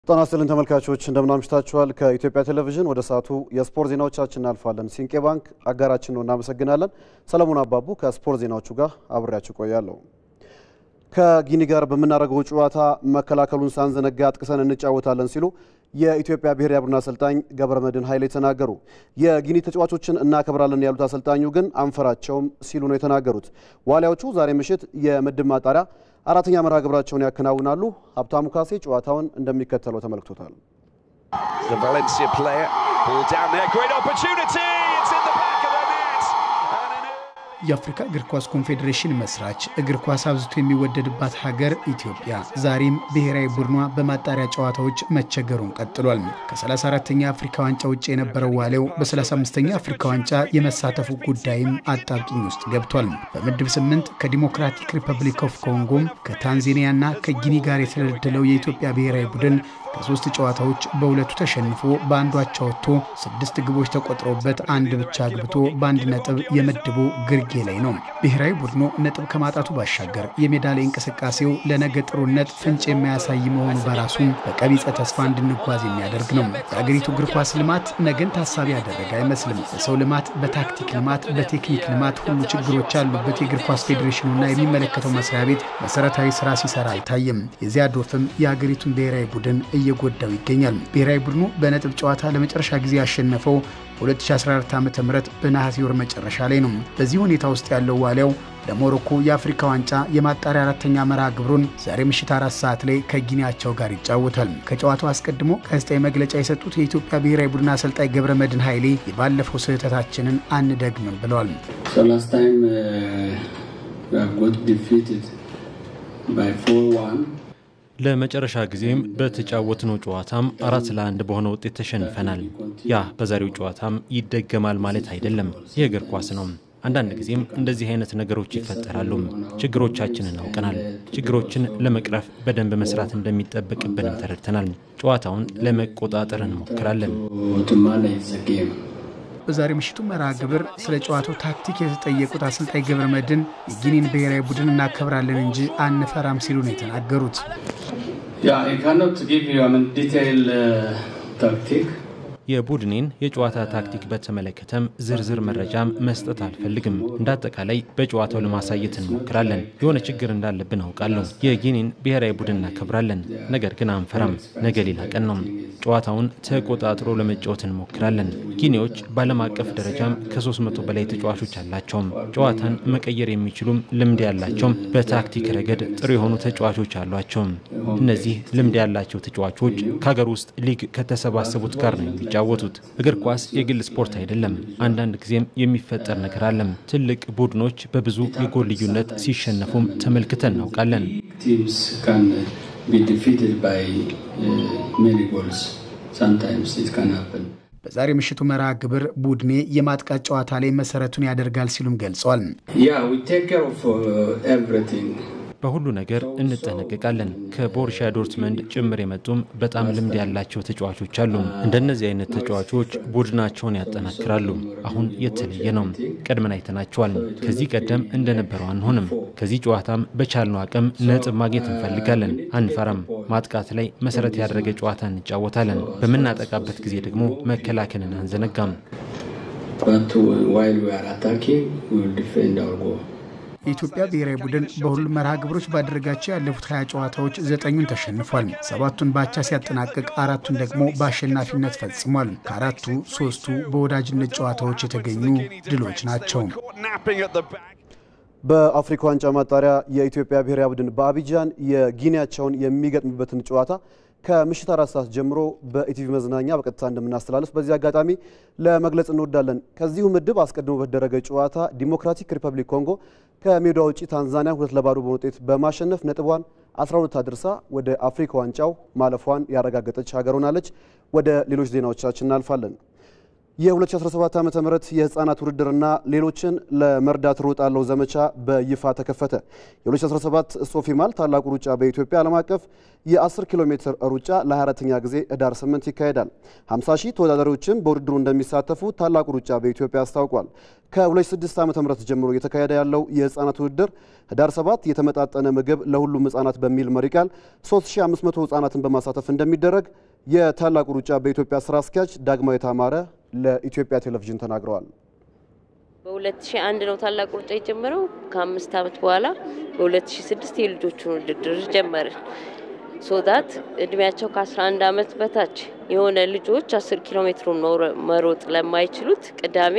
ጤና ይስጥልን ተመልካቾች እንደምን አምሽታችኋል። ከኢትዮጵያ ቴሌቪዥን ወደ ሰዓቱ የስፖርት ዜናዎቻችን እናልፋለን። ሲንቄ ባንክ አጋራችን ነው፣ እናመሰግናለን። ሰለሞን አባቡ ከስፖርት ዜናዎቹ ጋር አብሬያችሁ ቆያለሁ። ከጊኒ ጋር በምናደርገው ጨዋታ መከላከሉን ሳንዘነጋ አጥቅሰን እንጫወታለን ሲሉ የኢትዮጵያ ብሔራዊ ቡድን አሰልጣኝ ገብረመድህን ኃይሌ ተናገሩ። የጊኒ ተጫዋቾችን እናከብራለን ያሉት አሰልጣኙ ግን አንፈራቸውም ሲሉ ነው የተናገሩት። ዋሊያዎቹ ዛሬ ምሽት የምድብ ማጣሪያ አራተኛ መርሃ ግብራቸውን ያከናውናሉ። ሀብታሙ ካሴ ጨዋታውን እንደሚከተለው ተመልክቶታል። የአፍሪካ እግር ኳስ ኮንፌዴሬሽን መስራች እግር ኳስ አብዝቶ የሚወደድባት ሀገር ኢትዮጵያ ዛሬም ብሔራዊ ቡድኗ በማጣሪያ ጨዋታዎች መቸገሩን ቀጥሏል። ከ34ተኛ አፍሪካ ዋንጫ ውጭ የነበረው ዋሌው በ35ኛ አፍሪካ ዋንጫ የመሳተፉ ጉዳይም አጣብቂኝ ውስጥ ገብቷል። በምድብ ስምንት ከዲሞክራቲክ ሪፐብሊክ ኦፍ ኮንጎም ከታንዛኒያና ከጊኒ ጋር የተደለደለው የኢትዮጵያ ብሔራዊ ቡድን ከሶስት ጨዋታዎች በሁለቱ ተሸንፎ በአንዱ አቻ ወጥቶ ስድስት ግቦች ተቆጥሮበት አንድ ብቻ አግብቶ በአንድ ነጥብ የምድቡ ግርጌ ላይ ነው። ብሔራዊ ቡድኑ ነጥብ ከማጣቱ ባሻገር የሜዳ ላይ እንቅስቃሴው ለነገ ጥሩነት ፍንጭ የማያሳይ መሆኑ በራሱ በቀቢጸ ተስፋ እንድንጓዝ የሚያደርግ ነው። የአገሪቱ እግር ኳስ ልማት ነገን ታሳቢ ያደረገ አይመስልም። በሰው ልማት፣ በታክቲክ ልማት፣ በቴክኒክ ልማት ሁሉ ችግሮች ያሉበት የእግር ኳስ ፌዴሬሽኑና የሚመለከተው መስሪያ ቤት መሰረታዊ ስራ ሲሰራ አይታይም። የዚያ ዶፍም የአገሪቱን ብሔራዊ ቡድን እየጎዳው ይገኛል። ብሔራዊ ቡድኑ በነጥብ ጨዋታ ለመጨረሻ ጊዜ ያሸነፈው በ2014 ዓ ም በነሐሴ ወር መጨረሻ ላይ ነው። በዚህ ሁኔታ ውስጥ ያለው ዋሊያው ለሞሮኮ የአፍሪካ ዋንጫ የማጣሪያ አራተኛ መርሃ ግብሩን ዛሬ ምሽት አራት ሰዓት ላይ ከጊኒያቸው ጋር ይጫወታል። ከጨዋታው አስቀድሞ ጋዜጣዊ መግለጫ የሰጡት የኢትዮጵያ ብሔራዊ ቡድን አሰልጣኝ ገብረ መድህን ኃይሌ የባለፈው ስህተታችንን አንደግምም ብለዋል። ለመጨረሻ ጊዜም በተጫወትነው ጨዋታም አራት ለአንድ በሆነ ውጤት ተሸንፈናል። ያ በዛሬው ጨዋታም ይደገማል ማለት አይደለም። ይህ እግር ኳስ ነው። አንዳንድ ጊዜም እንደዚህ አይነት ነገሮች ይፈጠራሉ። ችግሮቻችንን አውቀናል። ችግሮችን ለመቅረፍ በደንብ መስራት እንደሚጠበቅብንም ተረድተናል። ጨዋታውን ለመቆጣጠር እንሞክራለን። በዛሬ ምሽቱ መርሃ ግብር ስለ ጨዋታው ታክቲክ የተጠየቁት አሰልጣኝ ገብረ መድህን የጊኒን ብሔራዊ ቡድን እናከብራለን እንጂ አንፈራም ሲሉ ነው የተናገሩት። የቡድኔን የጨዋታ ታክቲክ በተመለከተም ዝርዝር መረጃም መስጠት አልፈልግም። እንደ አጠቃላይ በጨዋታው ለማሳየት እንሞክራለን። የሆነ ችግር እንዳለብን አውቃለሁ። የጊኒን ብሔራዊ ቡድን እናከብራለን፣ ነገር ግን አንፈራም። ነገ ሌላ ቀን ነው። ጨዋታውን ተቆጣጥሮ ለመጫወት እንሞክራለን። ጊኒዎች በዓለም አቀፍ ደረጃም ከ300 በላይ ተጫዋቾች አላቸውም። ጨዋታን መቀየር የሚችሉም ልምድ ያላቸውም በታክቲክ ረገድ ጥሩ የሆኑ ተጫዋቾች አሏቸውም። እነዚህ ልምድ ያላቸው ተጫዋቾች ከሀገር ውስጥ ሊግ ከተሰባሰቡት ጋር ነው የሚጫወቱት። እግር ኳስ የግል ስፖርት አይደለም። አንዳንድ ጊዜም የሚፈጠር ነገር አለም። ትልቅ ቡድኖች በብዙ የጎል ልዩነት ሲሸነፉም ተመልክተን እናውቃለን። በዛሬ ምሽቱ መርሃ ግብር ቡድኔ የማጥቃት ጨዋታ ላይ መሰረቱን ያደርጋል ሲሉም ገልጸዋል። በሁሉ ነገር እንጠነቀቃለን። ከቦሩሺያ ዶርትመንድ ጭምር የመጡም በጣም ልምድ ያላቸው ተጫዋቾች አሉ። እንደነዚህ አይነት ተጫዋቾች ቡድናቸውን ያጠናክራሉ። አሁን የተለየ ነው። ቀድመን አይተናቸዋል። ከዚህ ቀደም እንደነበረው አንሆንም። ከዚህ ጨዋታም በቻልነው አቅም ነጥብ ማግኘት እንፈልጋለን። አንፈራም። ማጥቃት ላይ መሰረት ያደረገ ጨዋታ እንጫወታለን። በምናጠቃበት ጊዜ ደግሞ መከላከልን አንዘነጋም። የኢትዮጵያ ብሔራዊ ቡድን በሁሉም መርሃ ግብሮች ባደረጋቸው ያለፉት ሀያ ጨዋታዎች ዘጠኙን ተሸንፏል። ሰባቱን ባቻ ሲያጠናቅቅ አራቱን ደግሞ በአሸናፊነት ፈጽሟል። ከአራቱ ሶስቱ በወዳጅነት ጨዋታዎች የተገኙ ድሎች ናቸው። በአፍሪካ ዋንጫ ማጣሪያ የኢትዮጵያ ብሔራዊ ቡድን በአቢጃን የጊኒያቸውን የሚገጥምበትን ጨዋታ ከምሽት አራት ሰዓት ጀምሮ በኢቲቪ መዝናኛ በቀጥታ እንደምናስተላልፍ በዚህ አጋጣሚ ለመግለጽ እንወዳለን። ከዚሁ ምድብ አስቀድሞ በተደረገ ጨዋታ ዲሞክራቲክ ሪፐብሊክ ኮንጎ ከሜዳ ውጪ ታንዛኒያ ሁለት ለባዶ በሆነ ውጤት በማሸነፍ ነጥቧን 12 አድርሳ ወደ አፍሪካ ዋንጫው ማለፏን ያረጋገጠች ሀገር ሆናለች። ወደ ሌሎች ዜናዎቻችን እናልፋለን። የ2017 ዓ ም የህፃናት ውድድርና ሌሎችን ለመርዳት ሮጣለው ዘመቻ በይፋ ተከፈተ። የ2017 ሶፊማል ታላቁ ሩጫ በኢትዮጵያ ዓለም አቀፍ የ10 ኪሎ ሜትር ሩጫ ለ24ኛ ጊዜ ህዳር 8 ይካሄዳል። 50 ሺህ ተወዳዳሪዎችም በውድድሩ እንደሚሳተፉ ታላቁ ሩጫ በኢትዮጵያ አስታውቋል። ከ2006 ዓ ም ጀምሮ እየተካሄደ ያለው የህፃናት ውድድር ህዳር 7 የተመጣጠነ ምግብ ለሁሉም ህፃናት በሚል መሪ ቃል 3500 ህፃናትን በማሳተፍ እንደሚደረግ የታላቁ ሩጫ በኢትዮጵያ ስራ አስኪያጅ ዳግማዊት አማረ ለኢትዮጵያ ቴሌቪዥን ተናግረዋል። በ2001 ነው ታላቁ ሩጫ የጀመረው። ከአምስት ዓመት በኋላ በ2006 የልጆቹን ውድድር ጀመርን። ሶዳት እድሜያቸው ከ11 ዓመት በታች የሆነ ልጆች 10 ኪሎ ሜትሩን መሮጥ ለማይችሉት ቅዳሜ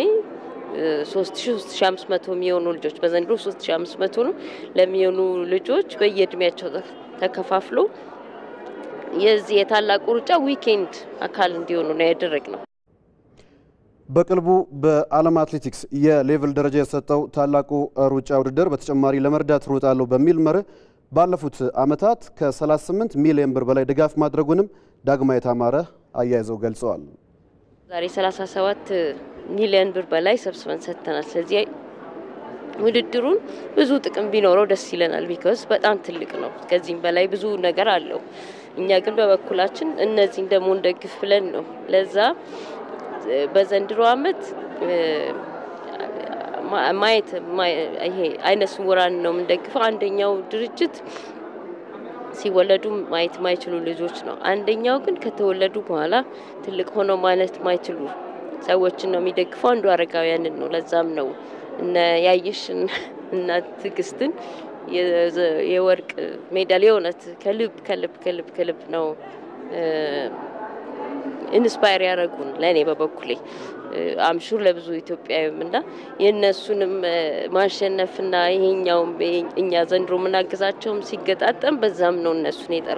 3500 የሚሆኑ ልጆች በዘንድሮ 3500 ነው ለሚሆኑ ልጆች በየእድሜያቸው ተከፋፍሎ የዚህ የታላቁ ሩጫ ዊኬንድ አካል እንዲሆኑ ነው ያደረግ ነው። በቅርቡ በዓለም አትሌቲክስ የሌቭል ደረጃ የሰጠው ታላቁ ሩጫ ውድድር በተጨማሪ ለመርዳት ሮጣለሁ በሚል መርህ ባለፉት ዓመታት ከ38 ሚሊዮን ብር በላይ ድጋፍ ማድረጉንም ዳግማዊት አማረ አያይዘው ገልጸዋል። ዛሬ 37 ሚሊዮን ብር በላይ ሰብስበን ሰጥተናል። ስለዚህ ውድድሩን ብዙ ጥቅም ቢኖረው ደስ ይለናል። ቢኮዝ በጣም ትልቅ ነው። ከዚህም በላይ ብዙ ነገር አለው። እኛ ግን በበኩላችን እነዚህን ደግሞ እንደግፍ ብለን ነው ለዛ በዘንድሮ ዓመት ማየት ይሄ አይነ ስውራን ነው የምንደግፈው። አንደኛው ድርጅት ሲወለዱ ማየት ማይችሉ ልጆች ነው። አንደኛው ግን ከተወለዱ በኋላ ትልቅ ሆነው ማለት ማይችሉ ሰዎችን ነው የሚደግፈው። አንዱ አረጋውያንን ነው። ለዛም ነው እነ ያየሽን እና ትዕግስትን የወርቅ ሜዳሊያ የእውነት ከልብ ከልብ ከልብ ከልብ ነው ኢንስፓየር ያደረጉን ለእኔ በበኩሌ አምሹር ለብዙ ኢትዮጵያዊም እና የእነሱንም ማሸነፍና ይሄኛውም እኛ ዘንድሮ የምናግዛቸውም ሲገጣጠም በዛም ነው እነሱን የጠራ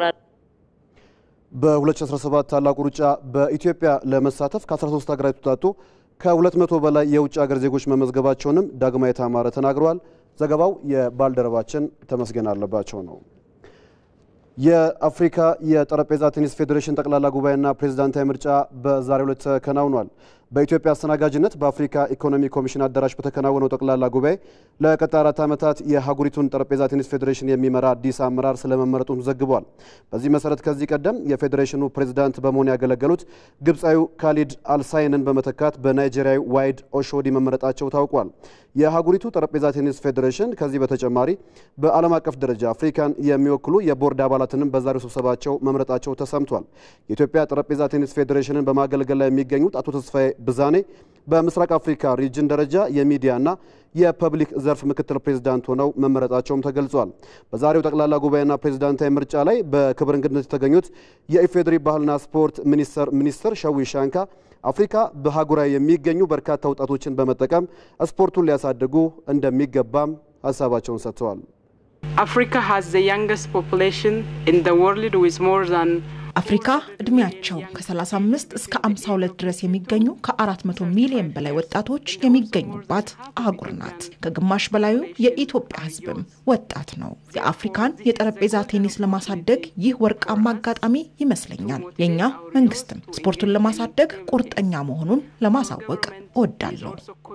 በ2017 ታላቁ ሩጫ በኢትዮጵያ ለመሳተፍ ከ13 ሀገራት የተውጣጡ ከ200 በላይ የውጭ ሀገር ዜጎች መመዝገባቸውንም ዳግማዊት አማረ ተናግረዋል። ዘገባው የባልደረባችን ተመስገን አለባቸው ነው። የአፍሪካ የጠረጴዛ ቴኒስ ፌዴሬሽን ጠቅላላ ጉባኤና ፕሬዝዳንታዊ ምርጫ በዛሬው ዕለት ተከናውኗል። በኢትዮጵያ አስተናጋጅነት በአፍሪካ ኢኮኖሚ ኮሚሽን አዳራሽ በተከናወነው ጠቅላላ ጉባኤ ለቀጣይ አራት ዓመታት የሀገሪቱን ጠረጴዛ ቴኒስ ፌዴሬሽን የሚመራ አዲስ አመራር ስለመመረጡም ዘግቧል። በዚህ መሰረት ከዚህ ቀደም የፌዴሬሽኑ ፕሬዝዳንት በመሆን ያገለገሉት ግብፃዊው ካሊድ አልሳይንን በመተካት በናይጄሪያዊ ዋይድ ኦሾዲ መመረጣቸው ታውቋል። የሀገሪቱ ጠረጴዛ ቴኒስ ፌዴሬሽን ከዚህ በተጨማሪ በዓለም አቀፍ ደረጃ አፍሪካን የሚወክሉ የቦርድ አባላትንም በዛሬው ስብሰባቸው መምረጣቸው ተሰምቷል። የኢትዮጵያ ጠረጴዛ ቴኒስ ፌዴሬሽንን በማገልገል ላይ የሚገኙት አቶ ተስፋዬ ብዛኔ በምስራቅ አፍሪካ ሪጅን ደረጃ የሚዲያና የፐብሊክ ዘርፍ ምክትል ፕሬዝዳንት ሆነው መመረጣቸውም ተገልጿል። በዛሬው ጠቅላላ ጉባኤና ፕሬዝዳንታዊ ምርጫ ላይ በክብር እንግድነት የተገኙት የኢፌዴሪ ባህልና ስፖርት ሚኒስቴር ሚኒስትር ሸዊ ሻንካ አፍሪካ በአህጉራዊ የሚገኙ በርካታ ወጣቶችን በመጠቀም ስፖርቱን ሊያሳድጉ እንደሚገባም ሀሳባቸውን ሰጥተዋል። Africa has the youngest population in the world with more than አፍሪካ እድሜያቸው ከ35 እስከ 52 ድረስ የሚገኙ ከ400 ሚሊዮን በላይ ወጣቶች የሚገኙባት አህጉር ናት። ከግማሽ በላዩ የኢትዮጵያ ሕዝብም ወጣት ነው። የአፍሪካን የጠረጴዛ ቴኒስ ለማሳደግ ይህ ወርቃማ አጋጣሚ ይመስለኛል። የእኛ መንግስትም ስፖርቱን ለማሳደግ ቁርጠኛ መሆኑን ለማሳወቅ እወዳለሁ።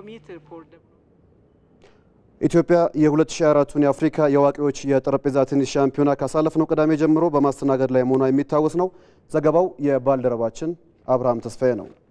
ኢትዮጵያ የ2024ቱን የአፍሪካ የአዋቂዎች የጠረጴዛ ቴኒስ ሻምፒዮና ካሳለፍነው ቅዳሜ ጀምሮ በማስተናገድ ላይ መሆኗ የሚታወስ ነው። ዘገባው የባልደረባችን አብርሃም ተስፋዬ ነው።